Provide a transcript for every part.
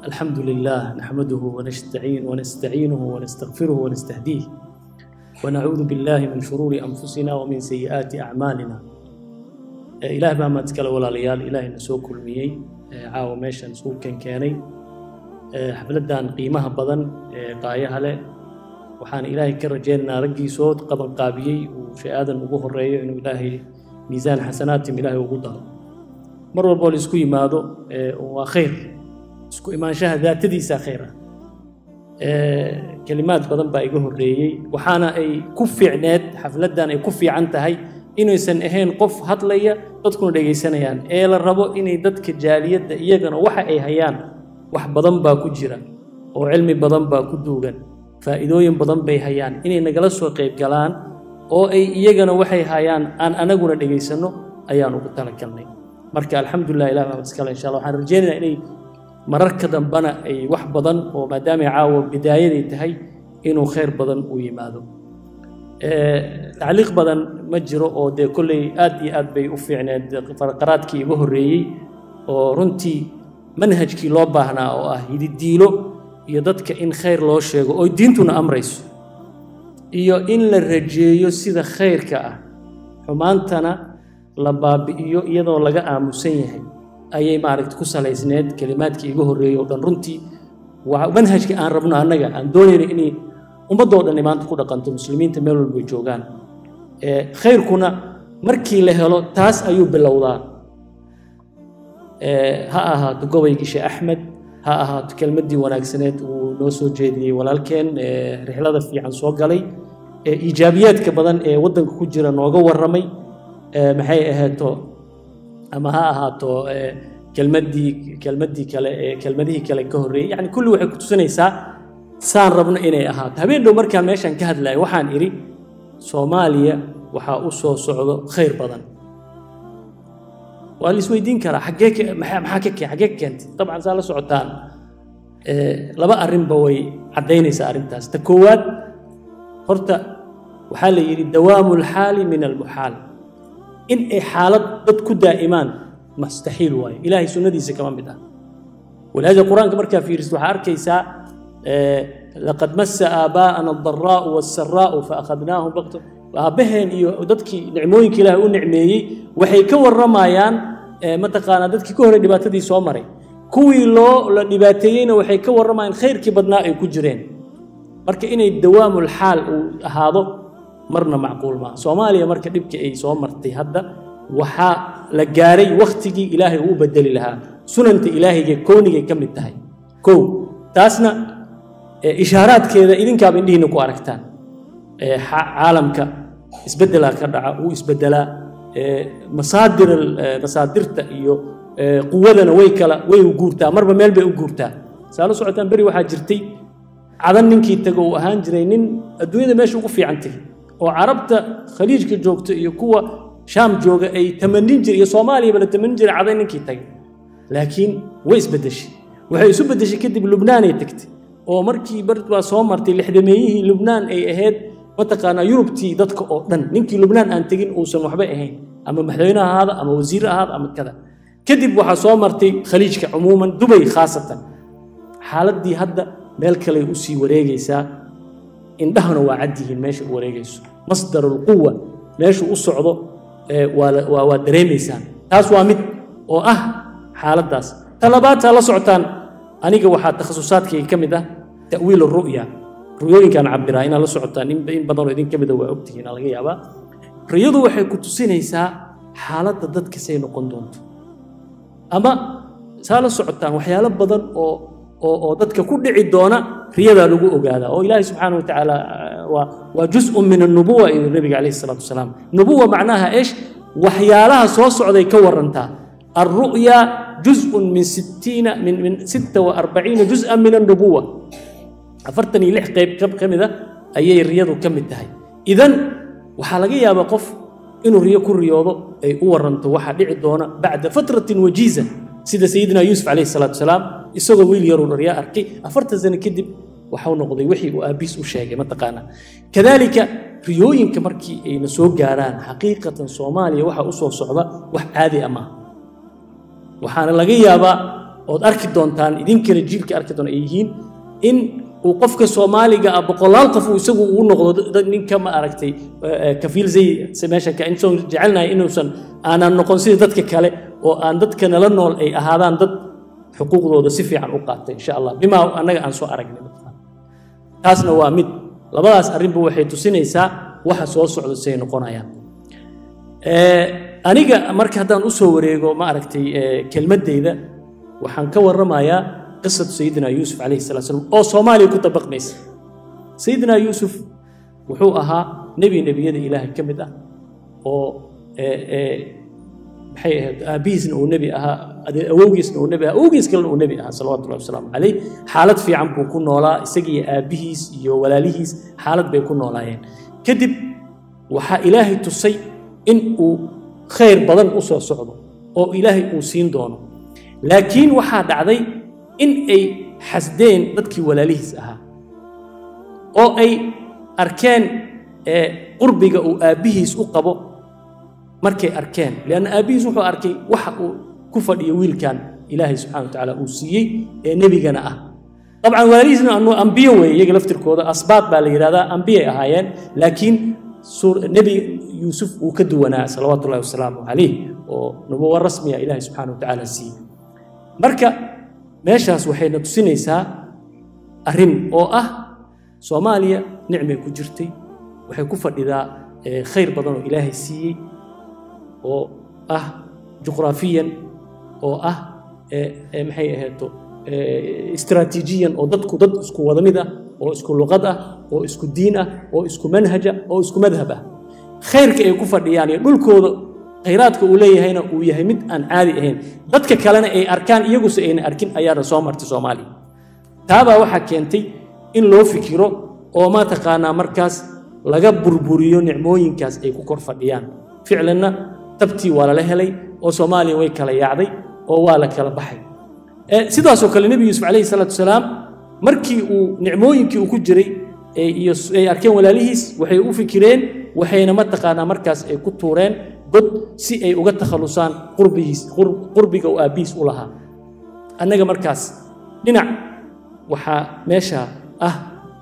الحمد لله نحمده ونستعين ونستعينه ونستغفره ونستهديه ونعوذ بالله من شرور أنفسنا ومن سيئات أعمالنا إله بما تكلا ولا ليال إله نسوك الميي عاو ميشا نسوك كان كاني حفلدان قيمها بدن قايها له waxaan ilaahay ka rajaynaynaa raggii soo qabanqaabiyey uu shay-aadan ugu horeeyo inuu ilaahay miisaan xasanaatim ilaahay ugu daro mar walboo la isku yimaado waa khayr isku imaanshaha daatadiisa khayr ah kelimaad badan baa iga horreeyey waxaana ay ku fiicneed xafladdan ay ku fiican tahay inaysan ahayn qof hadlaya dadkuna dhegaysanayaan ee la rabo inay dadka jaaliyadda iyagana waxa ay hayaan wax badan baa ku jira oo cilmi badan baa ku duugan faa'iidooyin badan bay hayaan inay nagala soo qayb galaan oo ay iyagana waxay hayaan aan anaguna dhegaysanno ayaan ugu talagalnay marka alxamdulilah ilah baa iskale insha allah waxaan rajaynaynaa inay mararka dambana ay wax badan oo maadaamay caawa bidaayaday tahay inuu khayr badan u yimaado tacliiq badan ma jiro oo dee kolley aad iyo aad bay u fiicneed farqaraadkii iga horreeyey oo runtii manhajkii loo baahnaa oo ah hididiilo iyo dadka in khayr loo sheego oo diintuna amrayso iyo in la rajeeyo sida khayrka ah xumaantana la baabi'iyo iyadoo laga aamusan yahay ayay maaragta ku salaysneed kelimaadkii iga horreeyey oo dhan runtii waa manhajka aan rabno annaga aan doonayna inay ummaddoo dhan maanta ku dhaqanto muslimiinta meel walba joogaan khayrkuna markii la helo taas ayuu bilowdaa ha ahaato gobaygii sheekh axmed ha ahaato kelmaddii wanaagsaneed uu noo soo jeediyey walaalkeen rixlada fiican soo galay iijaabiyaadka badan ee waddanka ku jira nooga warramay maxay ahaato ama ha ahaato kelmaddii kelmaddii kale ee kelmadihii kale ka horreeyey yacni kulli waxay ku tusinaysaa saan rabno inay ahaato habeen dhow markaan meeshaan ka hadlayo waxaan idhi soomaaliya waxaa u soo socdo khayr badan waa la isweydiin karaa xaggee maxaa ka keen xaggee ka keentay dabcan saa la socotaan laba arrinba way caddaynaysaa arrintaas ta koowaad horta waxaa la yidhi dawaamu alxaali min almuxaal in ay xaalad dad ku daa'imaan mustaxiil waayo ilaahay sunnadiisa kama mid ah walihaada qur-aanka markaa fiirisid waxaa arkaysaa laqad massa aabaa'ana aldaraa'u waasaraa'u faakhadnaahum bakto aabbaheen iyo dadkii nicmooyinka ilaahay u nicmeeyey waxay ka warramayaan mataqaanaa dadkii ka horey dhibaatadii soo maray kuwii loo la dhibaateeyeyna waxay ka warramayaan khayrkii badnaa ay ku jireen marka inay dawaamul xaal uu ahaado marna macquul maaha soomaaliya marka dhibkii ay soo martay hadda waxaa la gaaray wakhtigii ilaahay uu bedeli lahaa sunanta ilaahayga koonigay ka mid tahay kow taasna ishaaraadkeeda idinkaaba indhihiina ku aragtaan caalamka isbeddelaa ka dhaca wuu isbeddelaa masaadir masaadirta iyo quwadana way kala way u guurtaa marba meel bay u guurtaa saa la socotaan beri waxaa jirtay cadan ninkii tago uu ahaan jiray nin adduunyada meesha ugu fiican tegay oo carabta khaliijka joogta iyo kuwa shaam jooga ay tamanin jir iyo soomaaliyaba la tamanin jiray cadan ninkii tagay laakiin way isbeddeshay waxay isu beddeshay kadib lubnaanay tagtay oo markii bar baa soo martay lixdameeyihii lubnaan ay ahayd mataqaanaa yurubtii dadka oo dhan ninkii lubnaan aan tegin uusan waxba ahayn ama madaxweyne ahaada ama wasiir ahaada ama kada kadib waxaa soo martay khaliijka cumuuman dubay khaasatan xaaladdii hadda meel kaley u sii wareegaysaa indhahana waa cad yihiin meesha u wareegayso masdarulquwa meeshuu u socdo waa dareemaysaan taas waa mid oo ah xaaladdaas ta labaad taa la socotaan aniga waxaa takhasusaadkayga ka mid ah ta'wiil ru'ya ruyooyinkaan cabiraa inaad la socotaan in badanoo idin ka mida waa ogtihiin laga yaabaa riyadu waxay ku tusinaysaa xaaladda dadka say noqon doonto ama saa la socotaan waxyaalo badan oo oo oo dadka ku dhici doona riyadaa lagu ogaadaa oo ilaahay subxaana watacaala waa waa juz'un min annubuwa iyo nabiga calayhi salaatu wasalaam nubuwa macnaha eesh waxyaalaha soo socday ka warantaa alru'ya juz'un min sittiina min min sitta wa arbaciina juz'an min annubuwa afartan iyo lix qayb ka mid a ayay riyadu ka mid tahay idan waxaa laga yaabaa qof inuu riyo ku riyoodo ay u waranto waxaa dhici doona bacda fatratin wajiiza sida sayidina yuusuf calayhi salaatu wasalaam isagoo wiil yaruu dharyaa arkay afartan sano kadib waxau noqday wixii uu aabiis u sheegay mataqaana kadaalika riyooyinka markii ayna soo gaaraan xaqiiqatan soomaaliya waxaa u soo socda wax caadi ah maaha waxaana laga yaabaa ood arki doontaan idinkana jiilka arki doona ay yihiin in uu qofka soomaaliga ah boqolaal qof uu isagu ugu noqdo dad ninka ma aragtay kafiil zay meesha ka insoon jecelnahay inuusan aanan noqon sida dadka kale oo aan dadka nala nool ay ahaadaan dad xuquuqdooda si fiican u qaata insha allah bimaa annaga aan soo aragnay taasna waa mid labadaas arrinba waxay tusinaysaa waxa soo socda siay noqonayaan aniga marka haddaan u soo wareego ma aragtay kelmaddayda waxaan ka warramayaa qisatu sayidina yuusuf calayhi salatu slam oo soomaaliya ku dabaqmaysa sayidina yuusuf wuxuu ahaa nebi nebiyada ilaahay ka mid ah oo maxay ahayd aabbihiisna uu nebi ahaa awowgiisna uu nebi ahaa awowgiis kalena uu nebi ahaa salawatullahi wasalaamu calayh xaalad fiican buu ku noolaa isagiyo aabbihiis iyo walaalihiis xaalad bay ku noolaayeen kadib waxaa ilaahay tusay in uu khayr badan u soo socdo oo ilaahay uu siin doono laakiin waxaa dhacday in ay xasdeen dadkii walaalihiis ahaa oo ay arkeen qurbiga uu aabbihiis u qabo markay arkeen lianna aabbihiis wuxuu arkay waxa uu ku fadhiyo wiilkan ilaahay subxana wa tacaala uu siiyey ee nebigana ah dabcan walaalihiisna ambiyo weeye iyaga laftirkooda asbaad baa la yidhahdaa ambiyay ahaayeen laakiin nebi yuusuf uu ka duwanaa salawaatu ullahi wasalaamu calayh oo nubuwa rasmiya ilaahay subxana wa tacaala siiyey marka meeshaas waxayna tusinaysaa arrin oo ah soomaaliya nicmay ku jirtay waxay ku fadhidaa khayr badan oo ilaahay siiyey oo ah juqraafiyan oo ah maxay ahayto istraatiijiyan oo dadku dad isku wada mid ah oo isku luqad ah oo isku diin ah oo isku manhaja oo isku madhab ah khayrka ay ku fadhiyaan iyo dhulkooda khayraadka uu leeyahayna uu yahay mid aan caadi ahayn dadka kalena ay arkaan iyaguse ayna arkin ayaana soo martay soomaaliya taabaa waxaa keentay in loo fikiro oo mataqaanaa markaas laga burburiyo nicmooyinkaas ay ku kor fadhiyaan ficlanna tabtii waa lala helay oo soomaaliya way kala yaacday oo waa la kala baxay sidaasoo kale nebi yuusuf calayhi salaatu wasalaam markii uu nicmooyinkii uu ku jiray iyo ay arkeen walaalihiis waxay u fikireen waxayna mataqaanaa markaas ay ku tuureen god si ay uga takhallusaan qurbigiis qurbiga uu aabbihiis u lahaa annaga markaas dhinac waxaa meesha ah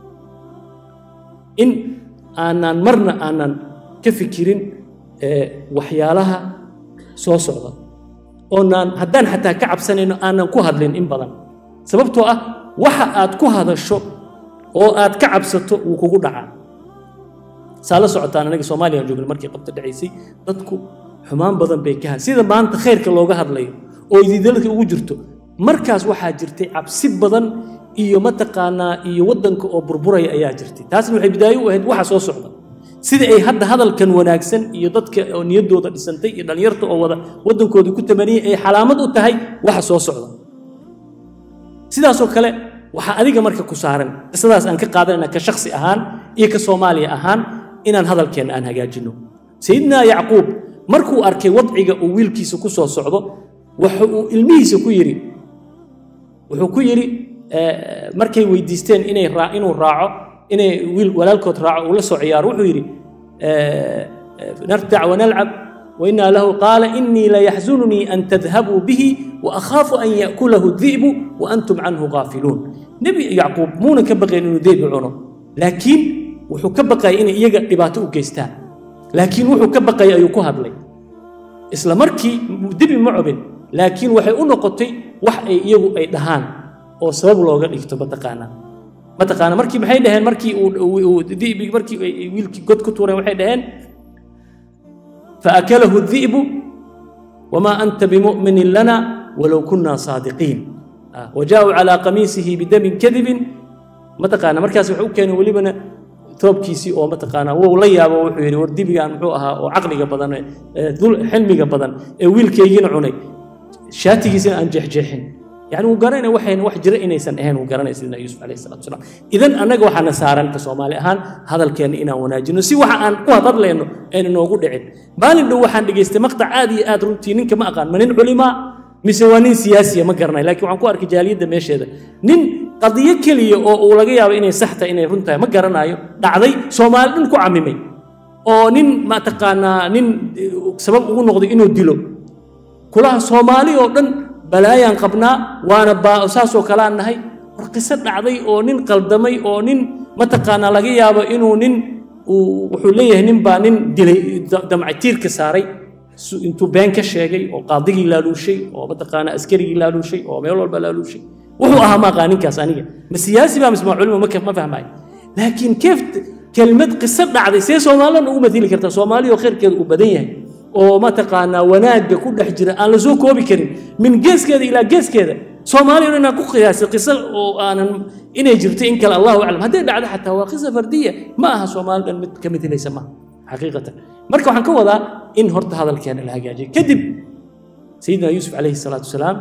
in aanan marna aanan ka fikirin waxyaalaha soo socda oonaan haddaan xataa ka cabsanayno aanan ku hadlin in badan sababtoo ah waxa aad ku hadasho oo aad ka cabsato wuu kugu dhacaa saa la socotaan anaga soomaaliya joogna markii qabta dhacaysay dadku xumaan badan bay ka had sida maanta khayrka looga hadlayo oo ididalka ugu jirto markaas waxaa jirtay cabsi badan iyo mataqaanaa iyo waddanka oo burburaya ayaa jirtay taasna waxay bidaayo u ahayd waxa soo socda sida ay hadda hadalkan wanaagsan iyo dadka oo niyaddooda dhisantay iyo dhallinyarta oo wada waddankoodii ku tamaniyay ay xalaamad u tahay waxa soo socda sidaasoo kale waxaa adiga marka ku saaran qisadaas aan ka qaadanayna ka shaksi ahaan iyo ka soomaaliya ahaan inaan hadalkeenna aan hagaajinno sayidina yacquub markuu arkay wadciga uu wiilkiisa ku soo socdo waxa uu ilmihiisa ku yidhi wuxuu ku yidhi markay weydiisteen inay inuu raaco inay wiil walaalkood raaco uu la soo ciyaaro wuxuu yidhi nartac wanalcab وإنا له قال إني ليحزنني أن تذهبوا به وأخاف أن يأكله الذئب وأنتم عنه غافلون نبي يعقوب مونا كبقى إنه ذئب عنه لكن وحو كبقى إن إيجا لباتو جيستان لكن وحو كبقى أيوكو هدلي إسلا مركي دبي معبن لكن وحي أنقطي وح إيجو أي دهان أو سبب لوغا إكتو بتقانا بتقانا مركي محي دهان مركي ذئبي مركي ويلكي قد كتورين وحي دهان فأكله الذئب وما أنت بمؤمن لنا ولو كنا صادقين آه. وجاءوا على قميصه بدم كذب متقانا مركز وحو كانوا ولبنا ثوبكيسي oo mataqaana wuu la yaabo wuxuu yiri war dibigan muxuu ahaa oo aqliga badan ee dul xilmiga badan ee wiilkeygina cunay shaatigiisina aan jeexjeexin yani uu garanay waxayn wax jira inaysan ahayn uu garanay sidina yuusuf calayhi salaatu wasalaam idan annaga waxaana saaran ka soomaali ahaan hadalkeenna inaan wanaajino si waxa aan ku hadadlayno ayna noogu dhicin maalin dhow waxaan dhegaystay maqtac aad iyo aad runtii ninka ma aqaan ma nin culimaa mise waa nin siyaasiya ma garanay laakiin waxaan ku arkay jaaliyadda meesheeda nin qadiyo keliya oo uu laga yaabo inay sax tahay inay run tahay ma garanayo dhacday soomaali dhan ku camimay oo nin mataqaanaa nin sabab ugu noqday inuu dilo kulaha soomaali oo dhan balaayaan qabnaa waana baa saasoo kaleaan nahay war qiso dhacday oo nin qaldamay oo nin mataqaanaa laga yaabo inuu nin uu wuxuu leeyahay nin baa nin dilay damcatiirka saaray intuu been ka sheegay oo qaadigii laaluushay oo mataqaanaa askarigii laaluushay oo meel walba laaluushay wuxuu ahaa maaqaa ninkaas aniga ma siyaasi baa mise ma culimo ma fahmaayo laakiin keef kelmad qiso dhacday see soomaalina ugu matili kartaa soomaaliyo khayrkeeda uu badan yahay oo mataqaanaa wanaagga ku dhex jira aan la soo koobi karin min geeskeeda ilaa geeskeeda soomaaliya inaan ku qiyaasay qiso oo aanan inay jirto in kale allahu aclam hadday dhacdo xataa waa qisa fardiya ma aha soomaali dhan mid ka mitilaysa maaha xaqiiqatan marka waxaan ka wadaa in horta hadalkeena la hagaajiyo kadib sayidina yuusuf calayhi salaatu wasalaam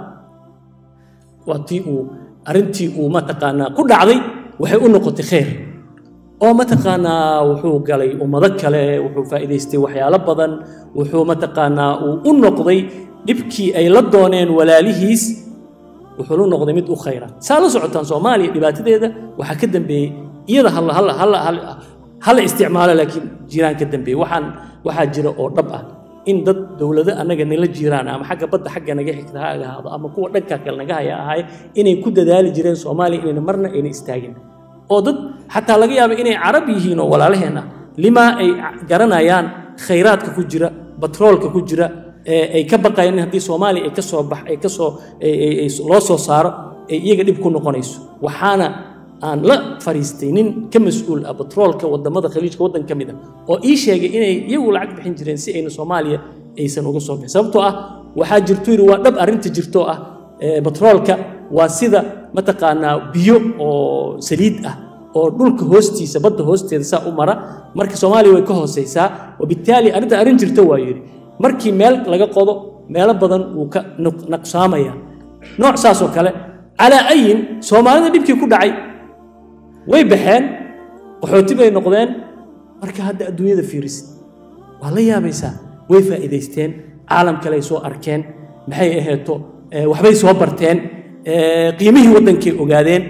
waa tii uu arrintii uu mataqaanaa ku dhacday waxay u noqotay khayr oo mataqaanaa wuxuu galay ummado kale wuxuu faa'iidaystay waxyaalo badan wuxuu mataqaanaa uu u noqday dhibkii ay la dooneen walaalihiis wuxuu la noqday mid u khayra saa la socotaan soomaaliya dhibaatadeeda waxaa ka dambeeyey iyada halla halla halla hala isticmaalo laakiin jiraan ka dambeeyey waxaan waxaa jira oo dhab ah in dad dowlado annaga nala jiraan ama xagga badda xagga naga xigta ha ahaado ama kuwa dhanka kale naga haya ahaay inay ku dadaali jireen soomaaliya inayna marna ayna istaagin oo dad xataa laga yaabo inay carab yihiin oo walaalaheen ah limaa ay garanayaan khayraadka ku jira batroolka ku jira ay ka baqayaan in haddii soomaaliya ay ka soo bax ay ka soo loo soo saaro ay iyaga dhib ku noqonayso waxaana aan la fariistay nin ka mas-uul ah batroolka wadamada khaliijka waddan ka mid a oo ii sheegay inay iyagu lacag bixin jireen si ayna soomaaliya aysan uga soo bixin sababtoo ah waxaa jirto yidhi waa dhab arrinta jirtoo ah batroolka waa sida mataqaanaa biyo oo saliid ah oo dhulka hoostiisa badda hoosteeda saa u mara marka soomaaliya way ka hooseysaa wabittaali arrinta arrin jirto waa yidhi markii meel laga qodo meelo badan wuu ka naqsaamaya nooc saasoo kale calaa ayin soomaalida dhibkii ku dhacay way baxeen qaxooti bay noqdeen marka hadda adduunyada fiirisid waa la yaabaysaa way faa'iidaysteen caalam kale ay soo arkeen maxay aheeto waxbay soo barteen qiimihii waddankay ogaadeen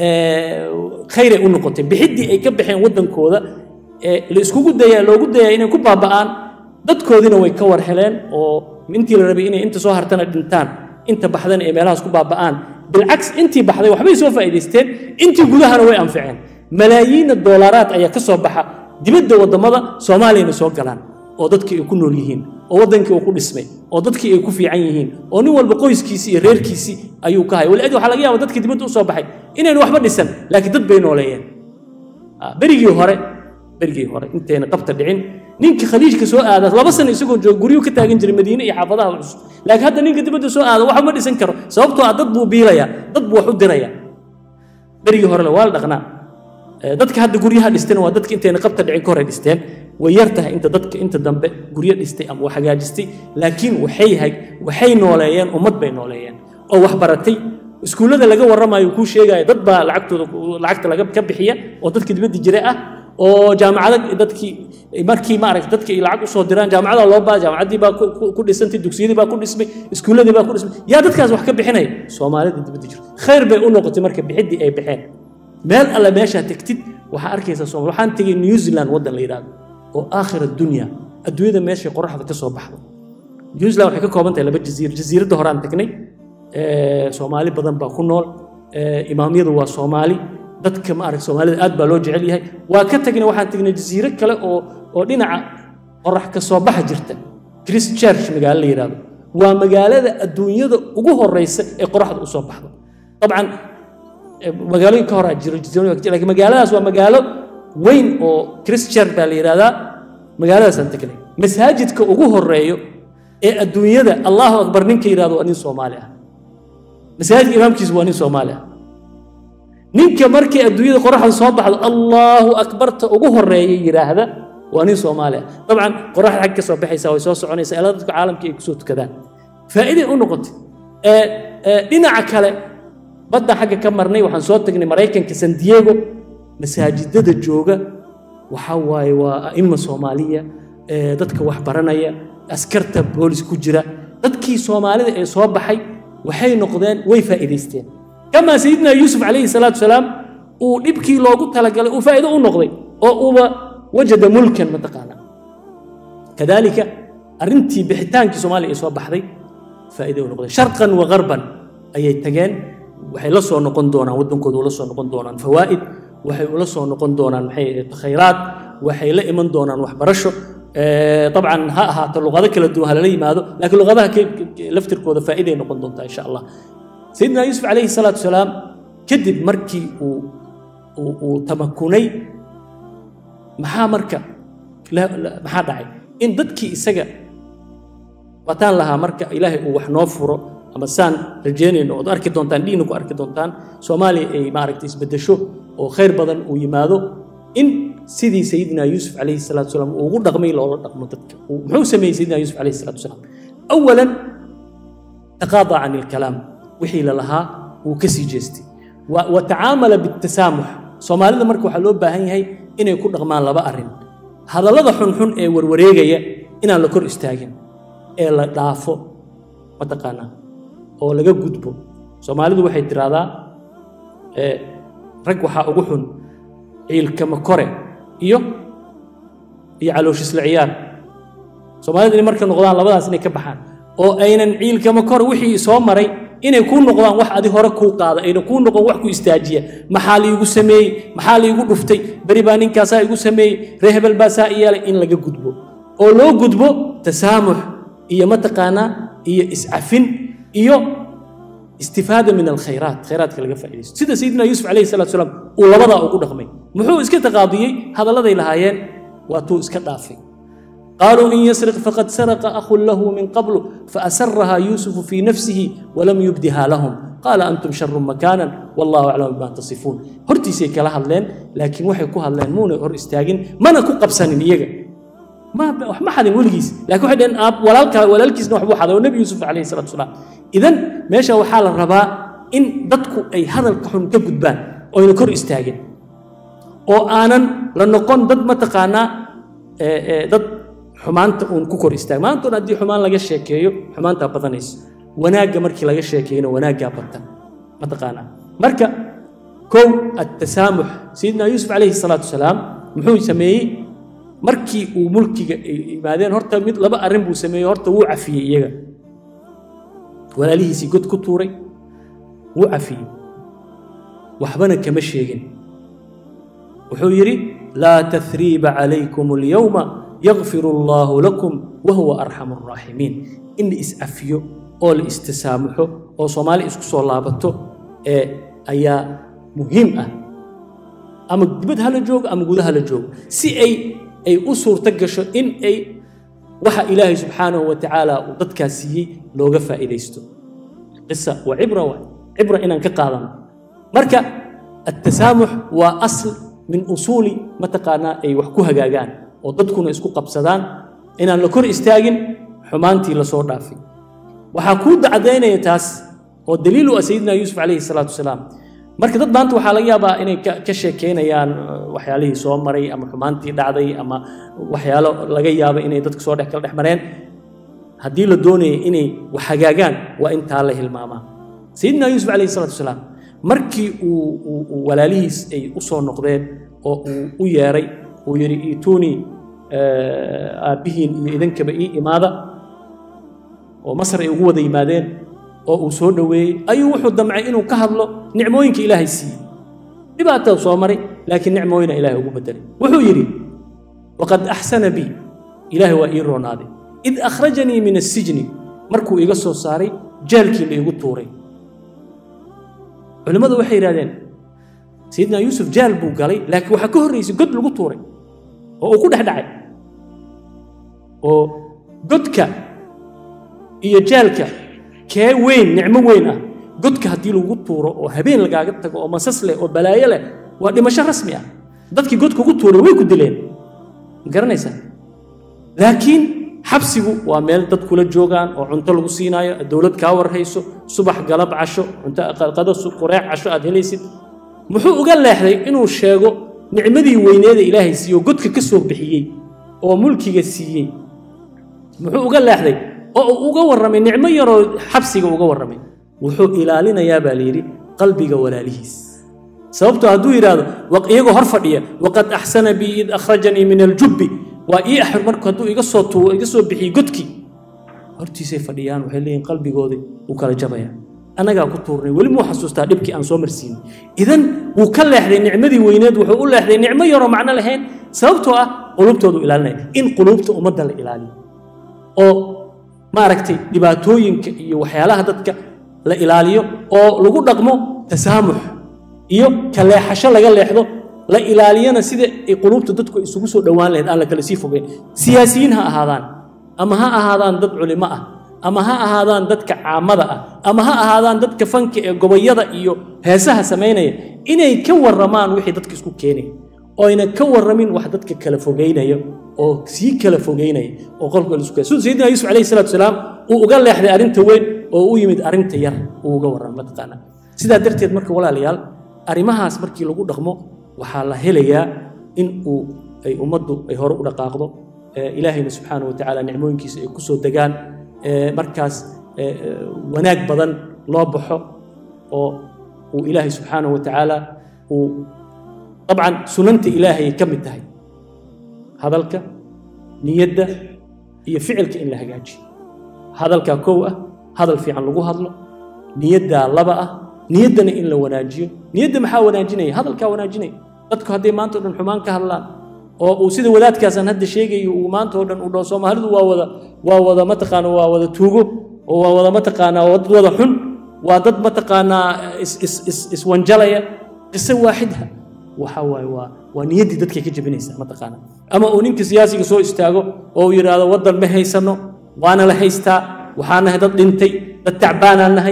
khayray u noqotay bixiddii ay ka baxeen waddankooda la iskugu dayaa loogu dayaa inay ku baaba'aan dadkoodiina way ka war heleen oo intii la rabay inay inta soo hartana dhintaan inta baxdana ay meelahaas ku baaba'aan bilcaks intii baxday waxbay soo faa'iidaysteen intii gudahana way anficeen malaayiinna doolaraad ayaa ka soo baxa dibadda waddamada soomaaliyana soo galaan oo dadkii ay ku nool yihiin oo waddankii uu ku dhismay oo dadkii ay ku fiican yihiin oo nin walba qoyskiisii iyo reerkiisii ayuu ka haya waliadi waxaa laga yaaba dadkii dibadda u soo baxay inaynu waxba dhisan laakiin dad bay nooleeyeen berigii hore berigii hore intayna qabta dhicin ninka khaliijka soo aada laba sano isagoo jooga guryuu ka taagan jiray madiine iyo xaafadaha cusub laakiin hadda ninka dibadda soo aada waxba ma dhisan karo sababtoo ah dad buu biilayaa dad buu wax u dirayaa berigii horele waa la dhaqnaa dadka hadda guryaha dhisteen waa dadka intayna qabta dhicin ka hore dhisteen way yar tahay inta dadka inta dambe guryo dhistay ama wax hagaajistay laakiin waxay waxay nooleeyeen ummad bay nooleeyeen oo wax baratay iskuullada laga warramayo kuu sheegaya dad baa lacagtooda lacagta laga ka bixiya oo dadka dibadda jira ah oo jaamacada dadkii markii maaragta dadka ay lacag usoo diraan jaamacada loo baa jaamacaddii baa ku dhisantay dugsiyadii baa ku dhismay iskuulladii baa ku dhismay yaa dadkaas wax ka bixinaya soomaalida dibadda jirta khayr bay u noqotay marka bixiddii ay baxeen meel alle meeshaa tegtid waxaa arkaysaa soomaal waxaan tegay new zealand waddan la yidhaahdo oo aakhir addunya adduunyada meeshay qoraxda ka soo baxdo new zealand waxay ka kooban tahay laba jasiir jasiiradda horaan tagnay soomaali badan baa ku nool imaamyadu waa soomaali dadka ma arag soomaalida aad baa loo jecel yahay waa ka tagnay waxaan tagnay jasiiro kale oo oo dhinaca qorax ka soo baxa jirta christchurch magaalo la yidhahdo waa magaalada adduunyada ugu horeysa ee qoraxda usoo baxdo dabcan magaalooyin ka horaa jiro laakiin magaaladaas waa magaalo weyn oo christchurch baa la yidhahdaa magaaladaasaan tagnay masaajidka ugu horeeyo ee adduunyada allahu akbar ninka yidhahdo waa nin soomaali ah masaajidka imaamkiisu waa nin soomaali ah ninka markay adduunyada qoraxda soo baxdo allahu akbarta ugu horeeya yidhaahda waa nin soomaali ah dabcan qoraxda xag ka soo baxaysaa way soo soconaysaa ilaa dadka caalamka ay kusoo tukadaan faa'iiday u noqotay dhinaca kale badda xagga ka marnay waxaan soo tagnay maraykanka san diego masaajidada jooga waxaa waaye waa a'ima soomaaliya dadka wax baranaya askarta boolis ku jira dadkii soomaalida ee soo baxay waxay noqdeen way faa'iidaysteen kamaa sayidina yuusuf calayhi salaatu wasalaam uu dhibkii loogu talagalay uu faa'iido u noqday oo uuba wajada mulkan mataqaana kadaalika arrintii bixitaankii soomaaliya ay soo baxday faa'iido u noqdeen sharqan wa garban ayay tageen waxay la soo noqon doonaan waddankooda ula soo noqon doonaan fawaa'id waxay ula soo noqon doonaan maxay ahayd khayraad waxay la iman doonaan waxbarasho dabcan ha ahaato luqado kala duwan ha lala yimaado laakiin luqadaha laftirkooda faa'iiday noqon doontaa insha allah sayidina yuusuf calayhi salaatu wasalaam kadib markii uu uu tamakunay maxaa marka maxaa dhacay in dadkii isaga wataan lahaa marka ilaahay uu wax noo furo ama saan rajeynayno ood arki doontaan dhiina ku arki doontaan soomaaliya ay maaragtay isbeddesho oo khayr badan uu yimaado in sidii sayidina yuusuf calayhi salaatu wasalaam uu ugu dhaqmay loola dhaqmo dadka muxuu sameeyey sayidina yuusuf calayhi salaatu wasalaam awalan taqaada can ilkalaam wixii la lahaa wuu ka sii jeestay wa tacaamala bitasaamuح soomaalida marka waxaa loo baahan yahay inay ku dhaqmaan laba arrin hadallada xunxun ee warwareegaya inaan la kor istaagin ee la dhaafo mataqaanaa oo laga gudbo soomaalidu waxay tiraahdaa rag waxaa ugu xun ciilkama kore iyo iyo calooshisla ciyaar soomaalida inay marka noqdaan labadaas inay ka baxaan oo aynan ciilkama kore wixii soo maray inay kuu noqdaan wax adi hore kuu qaada ayna kuu noqon wax ku istaajiya maxaa liigu sameeyey maxaa liigu dhuftay beri baa ninkaasaa igu sameeyey ree hebel baa saa i yeelay in laga gudbo oo loo gudbo tasaamux iyo mataqaanaa iyo iscafin iyo istifaada min alkhayraat khayraadka laga faaidaysto sida sayidina yuusuf calayhi salatu salaam uu labadaa ugu dhaqmay muxuu iska taqaadiyey hadalladay lahaayeen waatuu iska dhaafay قالوا إن يسرق فقد سرق أخ له من قبل فأسرها يوسف في نفسه ولم يبدها لهم قال أنتم شر مكانا والله أعلم بما تصفون هرتي سي كلا هدلين لكن وحي كو هدلين مو هر استاغين ما نكو قبسانين إيجا ما ما حد ولجيس لكن واحد ان اب ولالك ولالكيس نوح بوحد والنبي يوسف عليه الصلاه والسلام اذا ماشي وحال الربا ان ددكو اي هذا الكحن كغدبان او ان كور استاغين oo aanan la noqon dad mataqaanaa dad xumaanta uun ku kor istaag maantoon haddii xumaan laga sheekeeyo xumaantaa badanayso wanaagga markii laga sheekeeyona wanaaggaa batan mataqaanaa marka kow attasaamux sayidina yuusuf calayhi salaatu wasalaam muxuu sameeyey markii uu mulkiga yimaadeen horta mid laba arrin buu sameeyey horta wuu cafiyey iyaga walaalihiisii god ku tuuray wuu cafiyey waxbana kama sheegin wuxuu yidhi laa tahriiba calaykum alyawma yakfir allaahu lakum wahuwa arxamu araaximiin in la is-cafiyo oo la istisaamaxo oo soomaali isku soo laabato ee ayaa muhiim ah ama dibad hala joogo ama guda hala joogo si ay ay u suurto gasho in ay waxa ilaahay subxaanahu wa tacaala uu dadkaas siiyey looga faa'iidaysto qisa waa cibra waa cibra inaan ka qaadano marka attasaamux waa asl min usuuli mataqaanaa ay wax ku hagaagaan oo dadkuna isku qabsadaan inaan la kor istaagin xumaantii lasoo dhaafay waxaa kuu dacdaynaya taas oo daliil u ah sayidina yuusuf calayhi salaatu wasalaam marka dad maanta waxaa laga yaabaa inay ka sheekeynayaan waxyaalihii soo maray ama xumaantii dhacday ama waxyaalo laga yaaba inay dadka soo dhex kala dhex mareen haddii la doonaya inay wax hagaagaan waa intaa la hilmaamaa sayidina yuusuf calayhi salaatu wasalaam markii uu walaalihiis ay u soo noqdeen oo uu u yeeray uu yidhi iituunii aabbihiin iyo idinkaba ii imaada oo masar ay ugu wada yimaadeen oo uu soo dhoweeyey ayuu wuxuu damcay inuu ka hadlo nicmooyinka ilaahay siiyey dhibaatada soo maray laakiin nicmooyina ilaahay ugu bedelay wuxuu yidhi waqad axsana bii ilaahay waa ii roonaaday id akhrajanii min assijni markuu iga soo saaray jaalkii la igu tuuray culimmadu waxay yidhahdeen sayidina yuusuf jaal buu galay laakiin waxaa ka horraysay god lagu tuuray oo uu ku dhex dhacay oo godka iyo jaalka kee weyn nicmo weyn ah godka haddii lagu tuuro oo habeen lagaaga tago oo masas leh oo balaayo leh waa dhimasho rasmi ah dadkii godka ku tuuray way ku dileen ma garanaysaa laakiin xabsigu waa meel dad kula joogaan oo cunto lagu siinaayo dowlad kaa warhayso subax galab casho cunto qado qureec casho aad helaysid muxuu uga leexday inuu sheego nicmadii weyneeda ilaahay siiye oo godka ka soo bixiyey oo mulkiga siiyey muxuu uga leexday oo uu uga warramay nicmo yaroo xabsiga uga warramay wuxuu ilaalinayaa baa layidhi qalbiga walaalihiis sababtoo hadduu yidhaahdo iyagoo hor fadhiya waqad axsana bii id akhrajanii min aljubbi waa ii axir marku hadduu iga soo tuu iga soo bixiyey godkii hortiisay fadhiyaan waxay leeyihin qalbigoodii wuu kala jabaya annagaa ku tuurnay weli muu xasuustaa dhibkii aan soo marsiinay idan wuu ka leexday nicmadii weyneed wuxuu u leexday nicmo yaroo macno lahayn sababtoo ah qulubtoodu ilaalinaya in qulubta ummadda la ilaaliyo oo maaragtay dhibaatooyinka iyo waxyaalaha dadka la ilaaliyo oo lagu dhaqmo tasaamux iyo ka leexasho laga leexdo la ilaaliyana sida ay qulubta dadku isugu soo dhowaan lahayd aan la kala sii fogeyn siyaasiyiin ha ahaadaan ama ha ahaadaan dad culimo ah ama ha ahaadaan dadka caamada ah ama ha ahaadaan dadka fanka ee gobayada iyo heesaha samaynaya inay ka warramaan wixii dadka isku keenaya oyna ka warramin wax dadka kala fogeynaya oo sii kala fogeynaya oo qolka la isku keenaya sida sayidina yuusuf calayhi salaatu wasalaam uu uga leexday arrinta weyn oo u yimid arrinta yar uu uga warramay mataqaanaa sidaa darteed marka walaalayaal arrimahaas markii lagu dhaqmo waxaa la helayaa in uu ay ummaddu ay hore u dhaqaaqdo ilaahayna subxaana wa tacaala nicmooyinkiisa ay ku soo degaan markaas wanaag badan loo baxo oo uu ilaahay subxaana wa tacaala uu dabcan sunanta ilaahay ka mid tahay hadalka niyadda iyo ficilka in la hagaajiyo hadalkaa kow ah hadal fiican lagu hadlo niyaddaa laba ah niyaddana in la wanaajiyo niyadda maxaa wanaajinaya hadalkaa wanaajinaya dadku hadday maanta o dhan xumaan ka hadlaan oo uu sida wadaadkaasaan hadda sheegayo uu maanta oo dhan uu dhaho soomaalidu waa wada waa wada mataqaana waa wada tuugo oo waa wada mataqaanaa waa dad wada xun waa dad mataqaanaa is is is iswanjalaya qiso waaxidha waxa waaye waa waa niyaddii dadkay ka jebinaysaa mataqaana ama uu ninka siyaasiga soo istaago oo uu yidhaahdo waddan ma haysano waana la haystaa waxaa nahay dad dhintay dad tacbaanaan nahay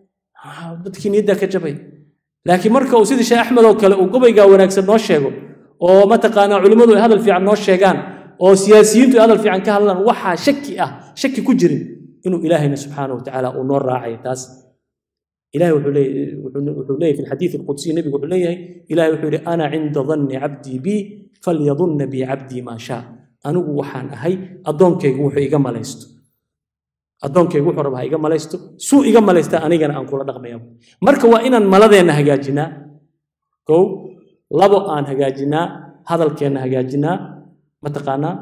dadkii niyaddaa ka jabay laakiin marka uu sidii sheekh axmed oo kale uu gobaygaa wanaagsan noo sheego oo mataqaanaa culimmadu ay hadal fiican noo sheegaan oo siyaasiyiintu ay hadal fiican ka hadlaan waxaa shaki ah shaki ku jirin inuu ilaahayna subxaana wa tacaala uu noo raacayo taas ilahay wuxuu leeyahy fi lxadiidi alqudsiy nebigu wuxuu leeyahay ilahay wuxuu yidhi ana cinda danni cabdii bii falyadunna bii cabdii maa shaa anigu waxaan ahay addoonkaygu wuxuu iga malaysto addoonkaygu wuxuu rabaa iga malaysto suu iga malaysta anigana aan kula dhaqmaya marka waa inaan maladeenna hagaajinaa kow labo aan hagaajinaa hadalkeenna hagaajinaa mataqaanaa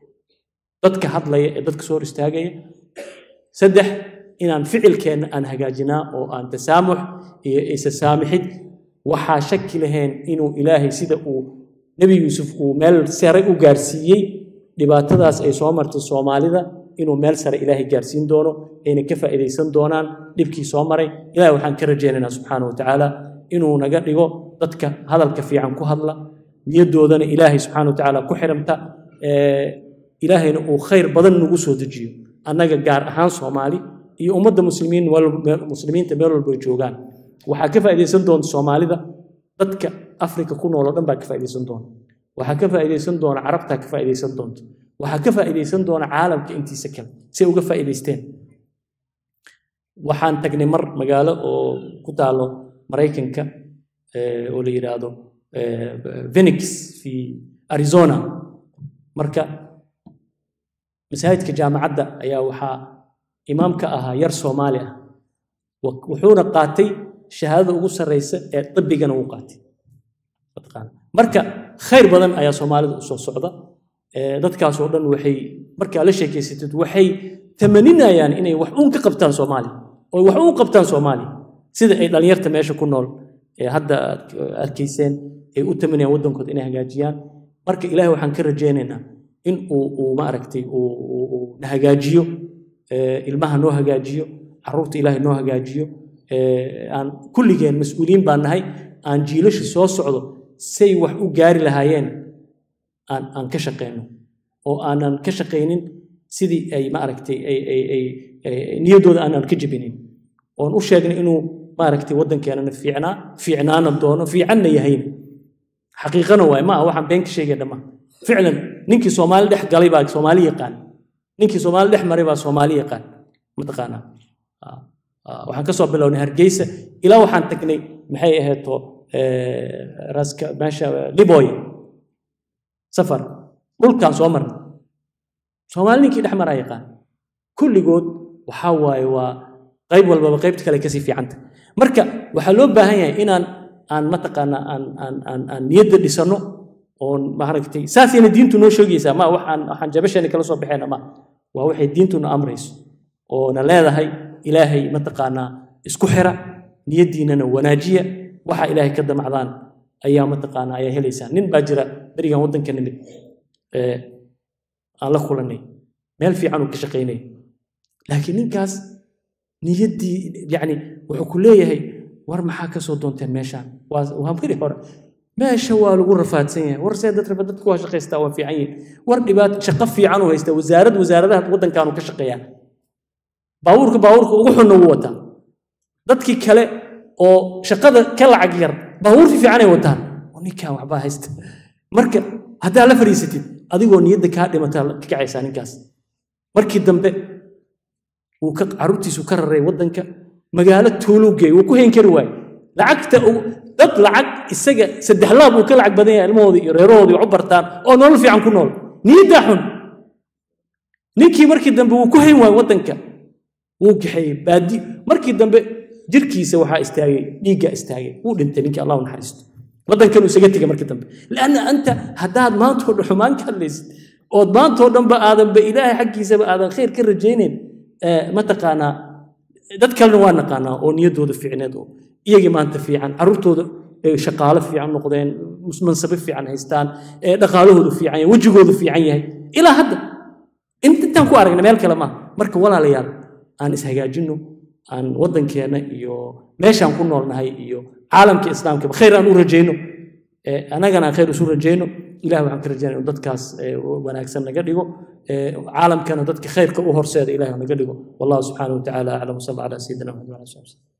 dadka hadlaya ee dadka soo hor istaagaya saddex inaan ficilkeenna aan hagaajinaa oo aan tasaamux iyo isa saamixid waxaa shaki lahayn inuu ilaahay sida uu nebi yuusuf uu meel sare u gaarsiiyey dhibaatadaas ay soo martay soomaalida inuu meel sare ilaahay gaarsiin doono ayna ka faa'iidaysan doonaan dhibkii soo maray ilahay waxaan ka rajaynaynaa subxaana wa tacaala inuu naga dhigo dadka hadalka fiican ku hadla niyaddoodana ilaahay subxaana wa tacaala ku xiramta ilaahayna uu khayr badan nagu soo dejiyo annaga gaar ahaan soomaali iyo ummadda muslimiin muslimiinta meel walba ay joogaan waxaa ka faa'iidaysan doonta soomaalida dadka afrika ku nool oo dhan baa ka faa'iidaysan doona waxaa ka faa'iidaysan doona carabtaa ka faa'iidaysan doonta waxaa ka faa'iidaysan doona caalamka intiisa kale si uga faa'iidaysteen waxaan tagnay mar magaalo oo ku taalo maraykanka oo la yidhaahdo phoenix fi arizona marka masaajidka jaamacadda ayaa waxaa imaam ka ahaa yar soomaali ah wuxuuna qaatay shahaadada ugu sarraysa ee dibbigana uu qaatay marka khayr badan ayaa soomaalida u soo socda dadkaas oo dhan waxay markaa la sheekeysatid waxay tamaninayaan inay wax uun ka qabtaan soomaaliya oo wax uun qabtaan soomaaliya sida ay dhallinyarta meesha ku nool ee hadda aad arkayseen ay u tamanayaan waddankooda inay hagaajiyaan marka ilaahay waxaan ka rajaynaynaa in uu uu maaragtay uu na hagaajiyo ilmaha noo hagaajiyo carruurta ilaahay noo hagaajiyo aan kulligeen mas-uuliyiin baan nahay aan jiilasha soo socdo say wax u gaari lahaayeen aan aan ka shaqayno oo aanan ka shaqaynin sidii ay maaragtay ay ay ay niyaddooda aanan ka jebinin oon u sheegnay inuu maaragtay waddankeenana fiicnaa fiicnaana doono fiicanna yahayna xaqiiqana waay ma aha waxaan been ka sheegay dhammaan ficlan ninkii soomaali dhex galay baa soomaali yaqaan ninkii soomaali dhex maray baa soomaali yaqaan mataqaanaa waxaan ka soo bilownay hargeysa ilaa waxaan tagnay maxay ahayto raska meesha liboy safar dhulkaan soo marnay soomaali ninkii dhex maraa yaqaan kulligood waxaa waaye waa qayb walbaba qaybta kale kasii fiicanta marka waxaa loo baahan yahay inaan aan mataqaanaa aan aan aan aan niyadda dhisano oon maaragtay saasayna diintu noo sheegaysaa ma waxaan waxaan jabasheena kala soo baxayna ma waa waxay diintuna amrayso oona leedahay ilaahay mataqaanaa isku xira niyaddiinana wanaajiya waxa ilaahay ka damacdaan ayaa mataqaanaa ayaa helaysaan nin baa jira berigan waddanka nimid ee aan la kulanay meel fiican uu ka shaqaynay laakiin ninkaas niyaddii yacni wuxuu ku leeyahay war maxaa ka soo doonteen meeshaan waa waa mari hore meesha waa lagu rafaadsan yahay war see dad rafa dadku waa shaqaystaa waa fiican yihin war dhibaat shaqo fiican uu haystaa wasaarad wasaaradaha waddankaanu ka shaqeeyaa baabuurka baabuurka ugu xunna wuu wataa dadkii kale oo shaqada ka lacag yar baabuur fiicanay wataan oo ninkan waxbaa haysta marka haddaa la fadhiisatid adigoo niyadda kaa dhimataa ka kacaysaa ninkaas markii dambe wuu ka carruurtiisu ka raray waddanka magaalo tuuluu geey wuu ku hayn kari waaye lacagta dad lacag isaga saddex laab uu ka lacag badan yahay ilmahoodii iyo reerahoodii wax u bartaan oo nolol fiican ku nool niyaddaa xun ninkii markii dambe wuu ku hayn waaye waddanka wuu kaxeeyey baadi markii dambe jirkiisa waxaa istaagay dhiiggaa istaagay wuu dhintay ninkii allah u naxariisto waddankan uu isaga tegay markii dambe lanna anta haddaad maantoo dhan xumaan ka hadlaysid ood maantoo dhanba aadanba ilaahay xaggiisaba aadan khayr ka rajaynayn mataqaanaa dad kalena waa naqaanaa oo niyaddooda fiicneed oo iyagii maanta fiican carruurtooda shaqaalo fiican noqdeen mansabe fiican haystaan dhaqaalahoodu fiican yahay wejigoodu fiican yahay ilaa hadda intaan ku aragna meel kale maaha marka walaalayaal aan ishagaajinno aan waddankeenna iyo meeshaan ku noolnahay iyo caalamka islaamkaba khayr aan u rajayno annagana aan khayr isu rajayno ilah waxaan ka rajaynaya inu dadkaas wanaagsan naga dhigo caalamkana dadka khayrka u horseeda ilahi naga dhigo wallahu subxaanahu watacaala aclam wasala calaa sayidina maxamed wala ali